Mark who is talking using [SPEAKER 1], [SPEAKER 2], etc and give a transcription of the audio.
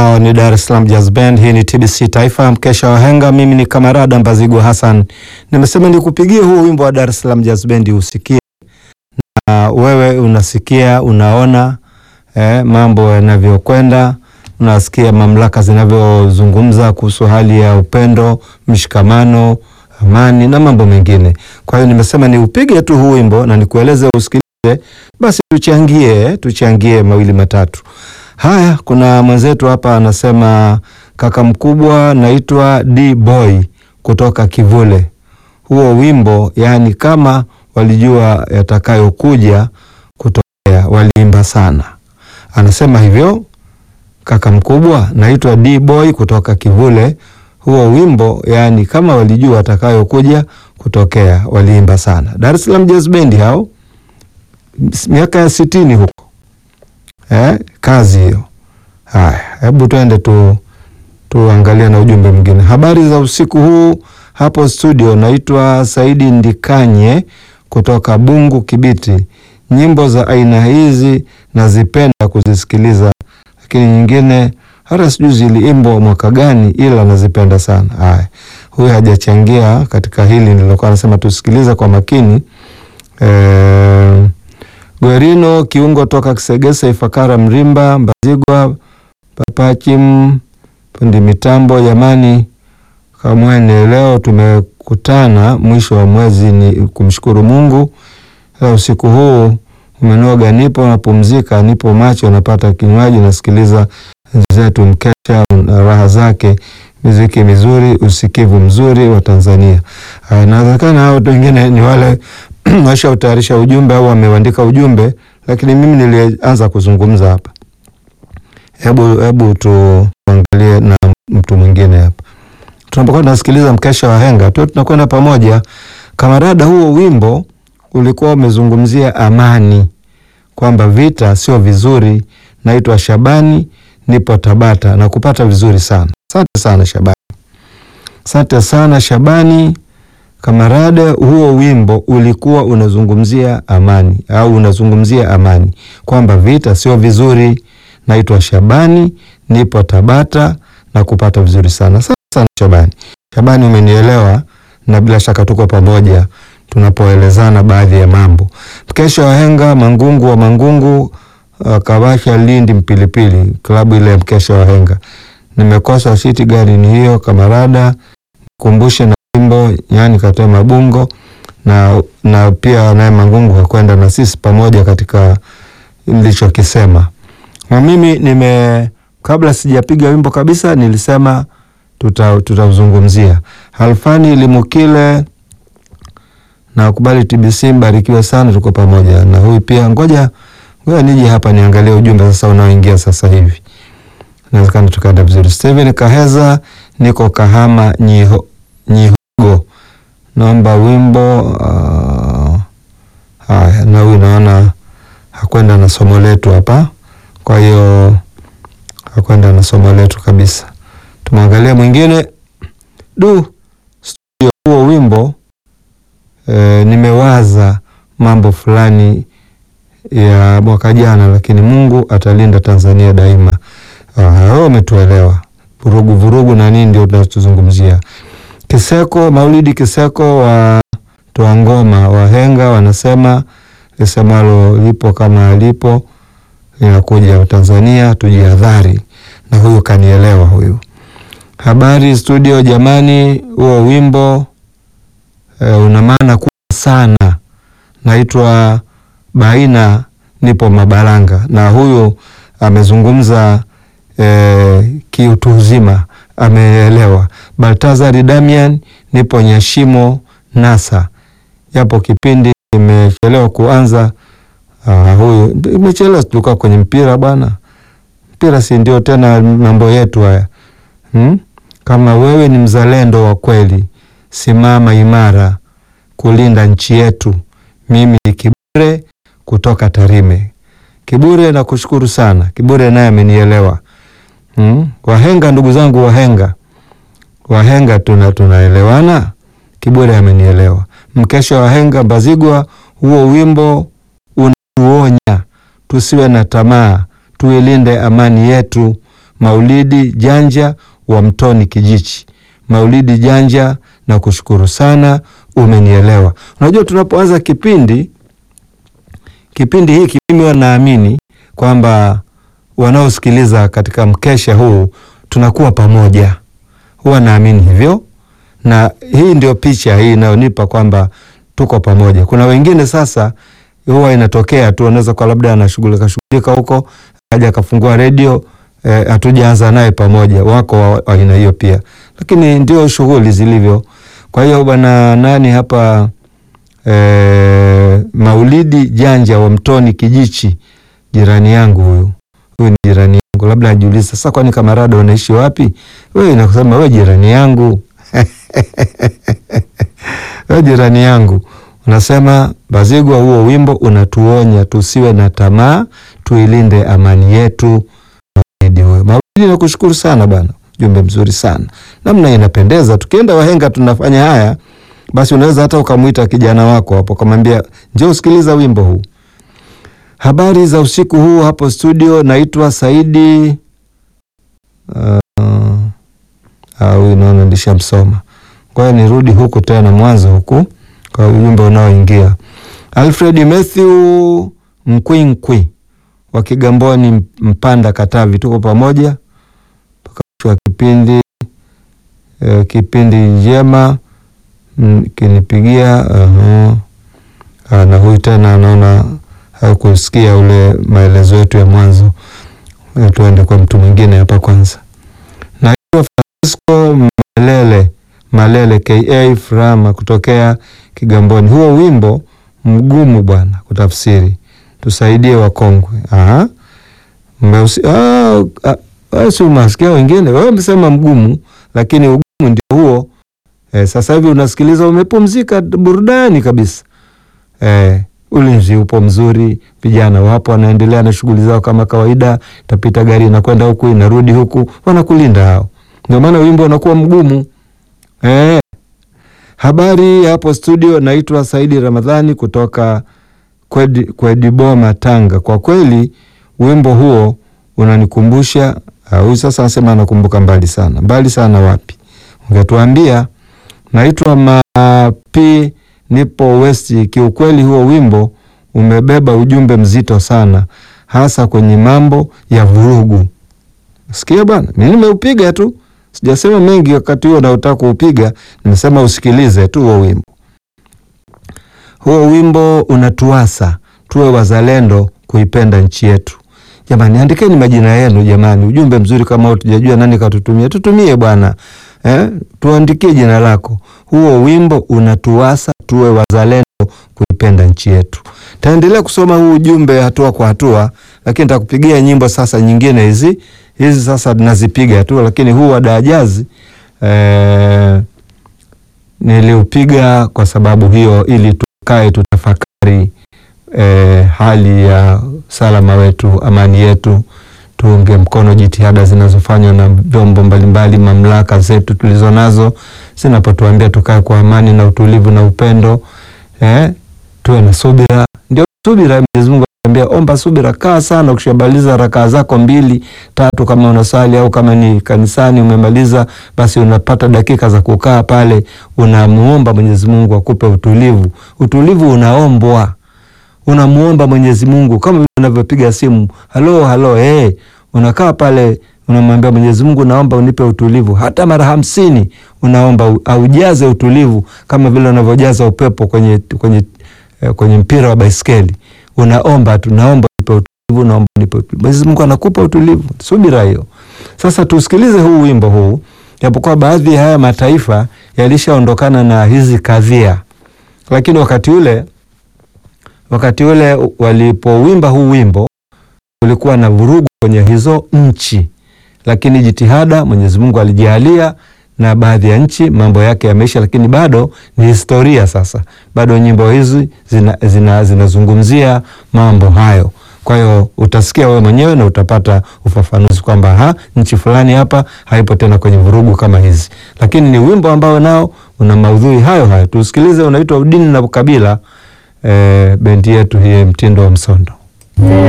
[SPEAKER 1] Hao ni Dar es Salaam Jazz Band. Hii ni TBC Taifa, mkesha wa henga. Mimi ni Kamarada Mbazigwa Hassan, nimesema nikupigie huu wimbo wa Dar es Salaam Jazz Band usikie, na wewe unasikia, unaona eh, mambo yanavyokwenda, unasikia mamlaka zinavyozungumza kuhusu hali ya upendo, mshikamano, amani na mambo mengine. Kwa hiyo nimesema niupige tu huu wimbo na nikueleze usikilize, basi tuchangie, tuchangie mawili matatu. Haya, kuna mwenzetu hapa anasema kaka mkubwa, naitwa D Boy kutoka Kivule. Huo wimbo yani, kama walijua yatakayokuja kutokea, waliimba sana. Anasema hivyo kaka mkubwa, naitwa D Boy kutoka Kivule. Huo wimbo yani, kama walijua yatakayokuja kutokea, waliimba sana. Dar es Salaam Jazz Band hao miaka ya sitini huko Eh, kazi hiyo. Haya, hebu twende tu tuangalie na ujumbe mwingine. Habari za usiku huu hapo studio, naitwa Saidi Ndikanye kutoka Bungu Kibiti. Nyimbo za aina hizi nazipenda kuzisikiliza, lakini nyingine hata sijui ziliimbwa mwaka gani, ila nazipenda sana. Haya, huyu hajachangia katika hili nilokuwa nasema tusikilize kwa makini eh, Gwerino kiungo toka Kisegesa, Ifakara, Mrimba, Mbazigwa, Papachim, fundi mitambo. Jamani, kamwene, leo tumekutana mwisho wa mwezi, ni kumshukuru Mungu. Leo usiku huu umenoga, nipo napumzika, nipo macho, napata kinywaji, nasikiliza zetu mkesha na raha zake, muziki mizuri, usikivu mzuri wa Tanzania. Inawezekana hao wengine ni wale washautayarisha ujumbe au wameuandika ujumbe, lakini mimi nilianza kuzungumza hapa. Hebu hebu tuangalie na mtu mwingine hapa, tunapokuwa tunasikiliza mkesha wa henga tu tunakwenda pamoja. Kamarada, huo wimbo ulikuwa umezungumzia amani, kwamba vita sio vizuri. Naitwa Shabani, nipo Tabata na kupata vizuri sana. Asante sana Shabani, asante sana Shabani. Kamarada, huo wimbo ulikuwa unazungumzia amani au unazungumzia amani kwamba vita sio vizuri. Naitwa Shabani, nipo Tabata na kupata vizuri sana. Sana sana Shabani. Shabani, umenielewa na bila shaka tuko pamoja tunapoelezana baadhi ya mambo. Mkesha wa henga Mangungu wa Mangungu, uh, Kabasha Lindi Mpilipili, klabu ile ya mkesha wa henga. Nimekosa siti, gari ni hiyo Kamarada, kumbushe na wimbo yani katoe mabungo na, na pia naye Mangungu kakwenda na sisi pamoja katika nilichokisema. Na mimi nime kabla sijapiga wimbo kabisa nilisema tutauzungumzia tuta Halfani Limukile na kubali TBC, mbarikiwe sana, tuko pamoja na huyu pia. Ngoja ngoja nije hapa niangalie ujumbe sasa unaoingia sasa hivi, inawezekana tukaenda vizuri. Steven Kaheza, niko Kahama Nyiho Nyihogo, naomba wimbo uh, haya. Na huyu naona hakwenda na somo letu hapa, kwa hiyo hakwenda na somo letu kabisa. Tumwangalie mwingine. Du, studio huo wimbo e, nimewaza mambo fulani ya mwaka jana, lakini Mungu atalinda Tanzania daima. Wewe umetuelewa, vurugu vurugu na nini ndio tunachozungumzia. Kiseko Maulidi Kiseko wa toa ngoma wahenga wanasema lisemalo lipo kama lipo linakuja Tanzania, tujihadhari. Na huyu kanielewa huyu. Habari studio, jamani, huo wimbo e, una maana kubwa sana. Naitwa Baina, nipo Mabalanga, na huyu amezungumza e, kiutu uzima ameelewa. Baltazari Damian, nipo Nyashimo Nasa, japo kipindi imechelewa kuanza. Uh, huyu imechelewa, tulikuwa kwenye mpira bwana. Mpira si ndio tena mambo yetu haya hmm? Kama wewe ni mzalendo wa kweli, simama imara kulinda nchi yetu. Mimi ni Kibure kutoka Tarime. Kibure, nakushukuru sana Kibure, naye amenielewa hmm? Wahenga, ndugu zangu wahenga, wahenga tuna tunaelewana. Kibure amenielewa. Mkesha wahenga Mbazigwa, huo wimbo unatuonya tusiwe na tamaa, tuilinde amani yetu. Maulidi Janja wa Mtoni Kijichi. Maulidi Janja, na kushukuru sana, umenielewa. Unajua, tunapoanza kipindi kipindi hiki, mimi wanaamini kwamba wanaosikiliza katika mkesha huu tunakuwa pamoja, huwa naamini hivyo, na hii ndio picha hii inayonipa kwamba tuko pamoja. Kuna wengine sasa huwa inatokea tu, anaweza kwa labda anashughulika shughulika huko, aja akafungua redio hatujaanza eh, naye pamoja. Wako wa aina hiyo pia, lakini ndio shughuli zilivyo. Kwa hiyo bwana nani hapa eh, Maulidi Janja wa Mtoni Kijichi, jirani yangu huyu huyu ni jirani yangu, labda ajiuliza sasa, kwani Kamarada unaishi wapi? Wewe nakusema wewe jirani yangu wewe jirani yangu unasema Bazigwa, huo wimbo unatuonya tusiwe na tamaa, tuilinde amani yetu. Maulidi huyo Maulidi, nakushukuru sana bana, jumbe mzuri sana, namna inapendeza. Tukienda wahenga tunafanya haya, basi unaweza hata ukamwita kijana wako hapo ukamwambia njoo usikiliza wimbo huu. Habari za usiku huu hapo studio, naitwa Saidi. Huyu uh, naona nishamsoma, kwa hiyo nirudi huku tena mwanzo huku kwa ujumbe unaoingia. Alfred Matthew Mkwinkwi wa Kigamboni, Mpanda, Katavi, tuko pamoja mpaka mwisho wa kipindi. Uh, kipindi njema kinipigia uh -huh. na huyu tena anaona hakusikia ule maelezo yetu ya mwanzo. Tuende kwa mtu mwingine hapa kwanza. Naitwa Francisco Malele Malele ka Frama kutokea Kigamboni. Huo wimbo mgumu bwana kutafsiri, tusaidie wakongwe. Aha, si unasikia wengine, wewe umesema mgumu, lakini ugumu ndio huo. E, sasa hivi unasikiliza umepumzika, burudani kabisa. E, ulinzi upo mzuri, vijana wapo wanaendelea na shughuli zao kama kawaida. Itapita gari inakwenda huku inarudi huku, wanakulinda hao, ndio maana wimbo unakuwa mgumu. E, habari hapo studio, naitwa Saidi Ramadhani kutoka Kwedi, Kwediboma Tanga. Kwa kweli wimbo huo unanikumbusha huyu. Sasa anasema anakumbuka mbali sana. Mbali sana wapi? Ungetuambia. Naitwa Mapi, nipo West. Kiukweli huo wimbo umebeba ujumbe mzito sana, hasa kwenye mambo ya vurugu. Sikia bwana, mimi nimeupiga tu, sijasema mengi wakati huo naotaka kuupiga, nimesema usikilize tu huo wimbo. Huo wimbo unatuasa tuwe wazalendo, kuipenda nchi yetu. Jamani, andikeni majina yenu jamani, ujumbe mzuri kama huo. Tujajua nani katutumia, tutumie bwana eh, tuandikie jina lako. Huo wimbo unatuasa tuwe wazalendo, kuipenda nchi yetu. Taendelea kusoma huu ujumbe hatua kwa hatua, lakini nitakupigia nyimbo sasa nyingine. Hizi hizi sasa nazipiga tu, lakini huu wa Dajazi eh, niliupiga kwa sababu hiyo, ili tukae tutafakari eh, hali ya salama wetu, amani yetu tuunge mkono jitihada zinazofanywa na vyombo mbalimbali, mamlaka zetu tulizo nazo zinapotuambia tukae kwa amani na utulivu na upendo eh, tuwe na subira. Ndio subira, Mwenyezi Mungu anatuambia omba subira, kaa sana. Ukishamaliza rakaa zako mbili tatu, kama unasali au kama ni kanisani umemaliza, basi unapata dakika za kukaa pale, unamuomba Mwenyezi Mungu akupe utulivu. Utulivu unaombwa unamuomba Mwenyezi Mungu kama vile unavyopiga simu halo halo, hey, unakaa pale unamwambia Mwenyezi Mungu, naomba unipe utulivu. Hata mara hamsini unaomba aujaze utulivu, kama vile unavyojaza upepo kwenye, kwenye, eh, kwenye mpira wa baiskeli. Unaomba tu, naomba unipe utulivu, naomba unipe utulivu. Mwenyezi Mungu anakupa utulivu, subira hiyo. Sasa tusikilize huu wimbo huu, japokuwa baadhi ya haya mataifa yalishaondokana na hizi kadhia, lakini wakati ule wakati ule walipowimba huu wimbo kulikuwa na vurugu kwenye hizo nchi, lakini jitihada Mwenyezi Mungu alijalia na baadhi ya nchi mambo yake yameisha, lakini bado ni historia. Sasa bado nyimbo hizi zinazungumzia zina, zina mambo hayo. Kwa hiyo utasikia wewe mwenyewe na utapata ufafanuzi kwamba ha nchi fulani hapa haipo tena kwenye vurugu kama hizi, lakini ni wimbo ambao nao una maudhui hayo hayo. Tusikilize, unaitwa Udini na Ukabila. E, bendi yetu hii Mtindo wa Msondo.